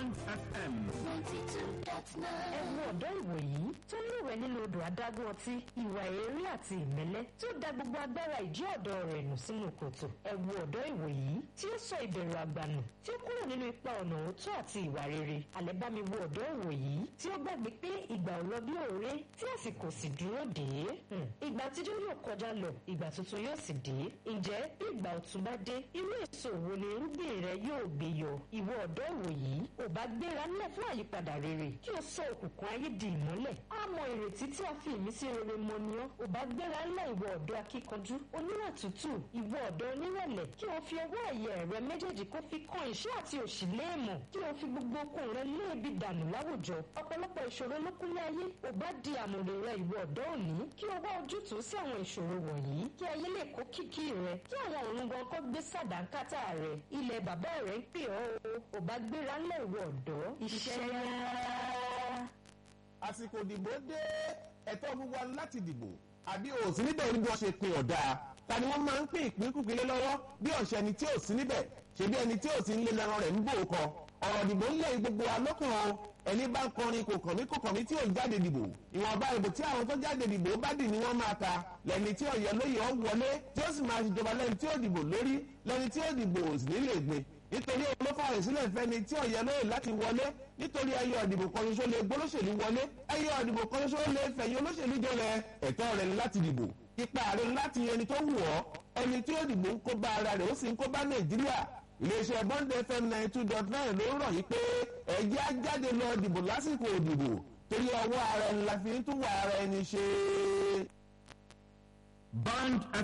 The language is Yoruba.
Band FM. ẹ̀wù ọ̀dọ́ ìwòyí tó lúwẹ̀ẹ́ nínú odò adágún ọtí ìwà èrè àti ìmẹ́lẹ́ tí ó da gbogbo agbára ìjí ọ̀dọ́ rẹ̀ nù sínú kòtò ẹ̀wù ọ̀dọ́ ìwòyí tí ó sọ ìbẹ̀rù àgbànù tí ó kúrò nínú ipa ọ̀nà òótọ́ àti ìwà rere àlẹ́bámi wo ọ̀dọ́ ìwòyí tí ó gbàgbé pé ìgbà ò lọ bí òré tí àsìkò sì dúró dé Hmm. ìgbà àtijọ́ yóò kọjá lọ ìgbà tuntun yóò sì dé ǹjẹ́ bí ìgbà ọ̀tun bá dé irú èso wo ni irúgbìn rẹ yóò gbé yọ ìwọ ọ̀dọ́ ìwòyí ò bá gbéra ńlẹ̀ fún àyípadà rere kí o sọ òkùnkùn ayé di ìmọ́lẹ̀ á mọ ìrètí tí a fi ìmísí rere mọ ni ọ́ ò bá gbéra ńlẹ̀ ìwọ ọ̀dọ́ akíkanjú oníwà tútù ìwọ ọ̀dọ́ onírẹ̀lẹ̀ kí o fi ọwọ́ ẹ̀yẹ rẹ méjèèjì kó fi kan ìṣẹ́ àti òṣì léèmọ̀ kí o fi gbogbo okun rẹ léèbi dànù láwùjọ ọ̀pọ̀lọpọ̀ ìṣòro ló kúnlé ayé ò bá di àmùrè rẹ ìwọ ọ̀dọ́ òní kí o wá ojútùú sí àwọn ìṣòro wọ̀nyí kí ayé lè kó kìkì rẹ kí àwọn òrùn gan kó gbé sàdánkátà rẹ ilẹ̀ bàbá rẹ ń pè ọ́ o ò bá gbéra ńlẹ̀ ìwọ ọ̀dọ́ iṣẹ́ yá àsìkò ìdìbò dé ẹ̀tọ́ gbogbo wa láti dìbò àbí o sí níbẹ̀ ní bí wọ́n ṣe pin ọ̀dà ta ni wọ́n máa ń pín ìpínkùpín lé lọ́wọ́ bí ọ̀sẹ̀ ẹni tí ò sí níbẹ̀ ṣebí ẹni tí ò sí nílé lẹ́ran rẹ̀ ń bò ó kọ ọ̀rọ̀ ìdìbò ń lé gbogbo wa lọ́kàn o ẹni bá ń kọrin kò kàn mí kò kàn mí tí ò jáde dìbò ìwọ̀nba ìbò tí àwọn tó jáde dìbò bá dì ní wọ́n máa ta lẹ́ni tí ọ̀yẹ́ lóye ọ̀ wọlé tí ó sì máa ṣèjọba lẹ́ni tí ó dìbò lórí lẹ́ni tí ó dìbò sì nílé gbé nítorí olófààyè sílẹ̀ fẹ́ni tí ọ̀yẹ́ lóye láti wọlé nítorí ẹyọ ìdìbò kan ṣoṣo lè gbólóṣèlú wọlé ẹyọ ìdìbò kan ṣoṣo lè fẹ̀yìn olóṣèlú jọlẹ̀ ẹ̀tọ́ rẹ̀ ni láti dìbò ipa rẹ̀ ni láti yan ẹni tó wù ọ́ ẹni tí ó dìbò ń kó bá ara rẹ̀ ó sì ń kó bá nàìjíríà iléeṣẹ́ bond fm ninety two dot nine ló ń rọ̀ yí pé ẹ̀jẹ̀ á jáde lọ dìbò lásìkò òdìbò torí ọwọ́ ara ẹni la fi ń tún wà ara ẹni ṣe. Band